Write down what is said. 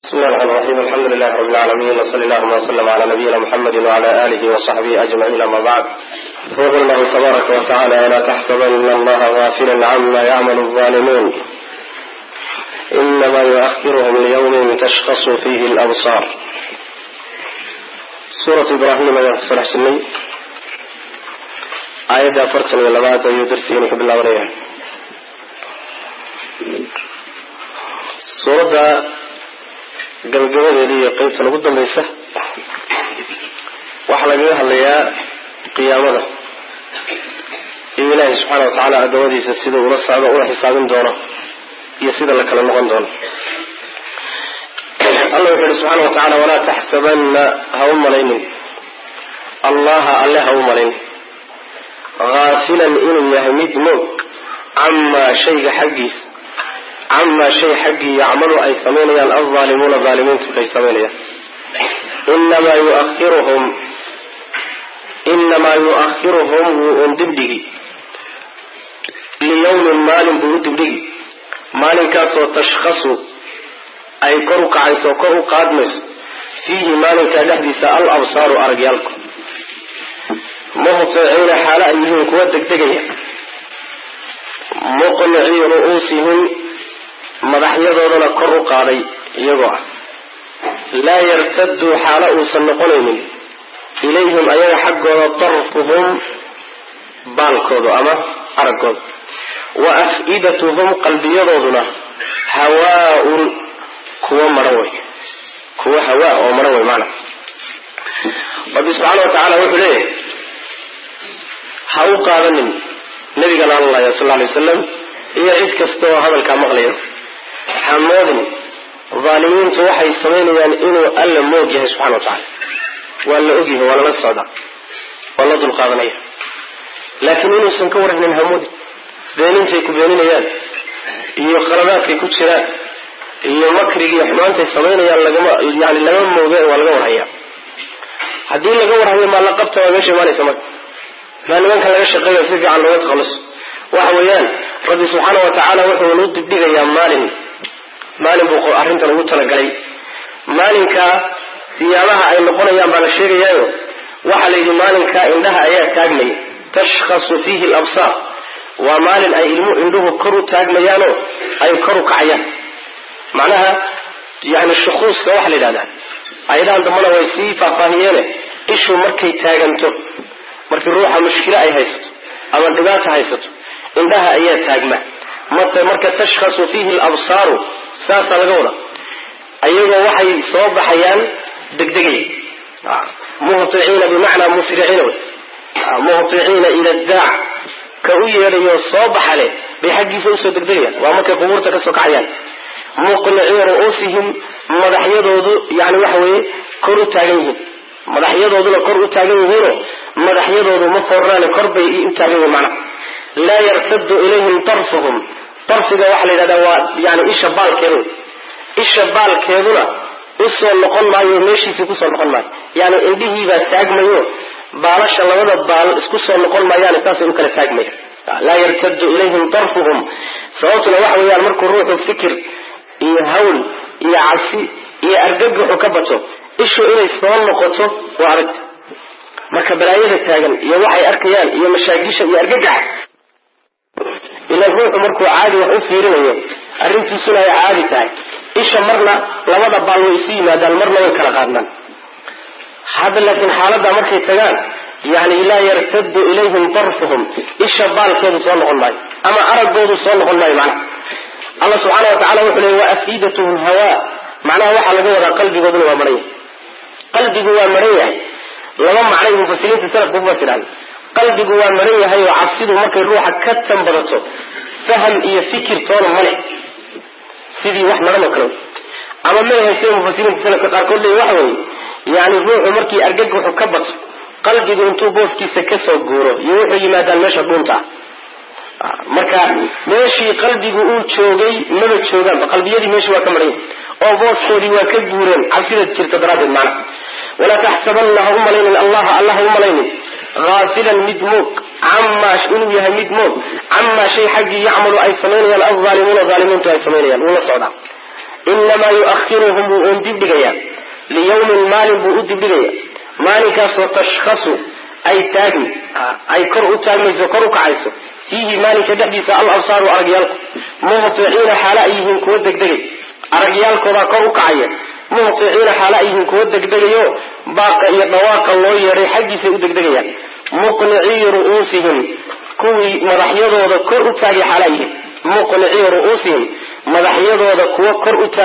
bismi llahi raxmaan raxiim alxamdu lilahi rabi lcaalamiin wsali allahuma wslm cala nabiyina muxamedi wcala alihi wsaxbihi ajmaciin ama bacd yaqul lahu tabaaraka watacala walaa taxsabana allaha gafila cama yacmalu alzalimuun inama yuahiruhum liyawmin tashkasu fihi labsaar suuratu ibrahim ayaan kusoo dhex jirnay aayadda afartan iyo labaad ayuu darsigeeni ka bilaabanaya suuradda gabagabadeeda iyo qeybtan ugu dambaysa waxaa lagaga hadlayaa qiyaamada iyo ilaahay subxaana wa tacaala addoommadiisa sida ula socdo ula xisaabin doono iyo sida la kala noqon doono alla wuxu yihi subxaana wa tacala walaa taxsabanna ha u malaynin allaha alle ha u malaynin haafilan inuu yahay mid moog camaa shayga xaggiisa camaa shay xaggii yacmalu ay samaynayaan alzaalimuuna zaalimiintu ay samaynayaan inamaa yuahiruhum inamaa yuahiruhum wuu un dibdhigi liyawmin maalin buu u dibdhigi maalinkaasoo tashkhasu ay kor u kacayso kor u qaadmayso fiihi maalinkaa dhexdiisa al absaaru aragyaalku muhطiciina xaalo ay yihiin kuwa degdegaya muqnicii ru'uusihim madaxyadoodana kor u qaaday iyagoo ah laa yartaduu xaalo uusan noqonaynin ilayhim ayaga xaggooda darfuhum baalkoodu ama araggooda wa af-idatuhum qalbiyadooduna hawaa-un kuwa maran wey kuwa hawaa oo maran wey maana rabbi subxaana wa tacaala wuxuu leeyahay ha u qaadanin nabigana alla sal alay wasalam iyo cid kasta oo hadalkaa maqlayo hamoodin dhaalimiintu waxay samaynayaan inuu alla moog yahay subxana wa tacala waa la ogyahay waa lala socdaa waa la dulqaadanaya laakiin inuusan ka warhanin hamoodin beenintay ku beeninayaan iyo qaladaadkay ku jiraan iyo makrigii xumaantay samaynayaan lagama yani lagama mooge waa laga warhaya haddii laga warhayo maa la qabta waa meesha imaanaysa marka maa nimanka laga shaqeeya si fiican looga takhalluso waxa weeyaan rabbi subxaana wa tacaala wuxuu nu dibdhigayaa maalin maalin buu arrintan ugu talagalay maalinkaa siyaabaha ay noqonayaan baa la sheegayaayo waxaa la yidhi maalinkaa indhaha ayaa taagmaya tashkhasu fiihi alabsaar waa maalin ay ilmu indhuhu kor u taagmayaanoo ay kor u kacayaan macnaha yani shukuuska waxaa la yidhahdaa ayadahan dambana way sii faahfaahiyeene ishu markay taaganto markii ruuxa mushkilo ay haysato ama dhibaata haysato indhaha ayaa taagma marka tashkhasu fiihi alabsaaru saasaa laga wada ayagoo waxay soo baxayaan degdegay muhiciina bimacnaa musriciina wey muhiciina ila daac ka u yeedhayo soo baxa leh bay xaggiisa usoo degdegayaan waa markay qubuurta kasoo kacayaan muqnicii ru'uusihim madaxyadoodu yani waxa weeye kor u taagan yihiin madaxyadooduna kor u taagan yihiinoo madaxyadoodu ma foornaane kor bay u taagan yihiin macnaha laa yartadu ilayhim darfuhum darfiga waxaa la yidhahdaa waa yani isha baalkeedu isha baalkeeduna usoo noqon maayo meeshiisii kusoo noqon maayo yani indhihiibaa taagmayo baalasha labada baal isku soo noqon maayaane saasay u kala taagmaya laa yartadu ilayhim darfuhum sababtuna waxa weeyaan markuu ruuxu fikir iyo hawl iyo cabsi iyo argagaxu ka bato ishu inay soo noqoto waa adag marka balaayada taagan iyo waxay arkayaan iyo mashaagisha iyo argagaxa ilan ruuxu markuu caadi wax u fiirinayo arrintiisuna ay caadi tahay isha marna labada baal way isu yimaadaan marna way kala qaadnaan hadda laakiin xaaladda markay tagaan yani laa yartadu ilayhim darfuhum isha baalkeedu soo noqon maayo ama araggoodu soo noqon maayo macnaha allah subxaana wa tacala wuxuu leey wa afidatuhum hawa macnaha waxaa laga wadaa qalbigooduna waa maran yahay qalbigu waa maran yahay laba macnay mufasiriinta salafku kufasiraan qalbigu waa maran yahay oo cabsidu markay ruuxa ka tanbadato faham iyo fikir toona male sidii wax maran oo kale ama meehay sida mufasiriinta salafka qaarkood leey waxa weeye yani ruuxu markii argagaxu ka bato qalbigu intuu booskiisa kasoo guuro iyo wuxuu yimaadaan meesha dhuunta ah marka meeshii qalbigu uu joogay maba joogaanba qalbiyadii meeshii waa ka maran yahay oo booskoodii waa ka guureen cabsida jirta daraaddeed macna walaa taxsabanna ha u malaynin allaha allah ha u malaynin haafilan mid moog camaa inuu yahay mid moog camaa shay xaggii yacmalu ay samaynayaan alzaalimuuna zaalimiintu ay samaynayaan wuu la socdaa inamaa yu'akhiruhum wuu uun dibdhigayaa liyawmin maalin buu u dibdhigaya maalinkaasoo tashkhasu ay taagmi ay kor u taagmayso kor u kacayso fiihi maalinka dhexdiisa al absaaru aragyaalku muhticiina xaala ay yihiin kuwa degdegay aragyaalkoodaa kor u kacaya muhticiina xaala ay yihiin kuwa degdegayo baaqa iyo dhawaaqa loo yeedhay xaggiisay u degdegayaan muqnicii ru'uusihim kuwii madaxyadooda kor u taagay xaala yihiin muqnicii ru'uusihim madaxyadooda kuwa kor u taagay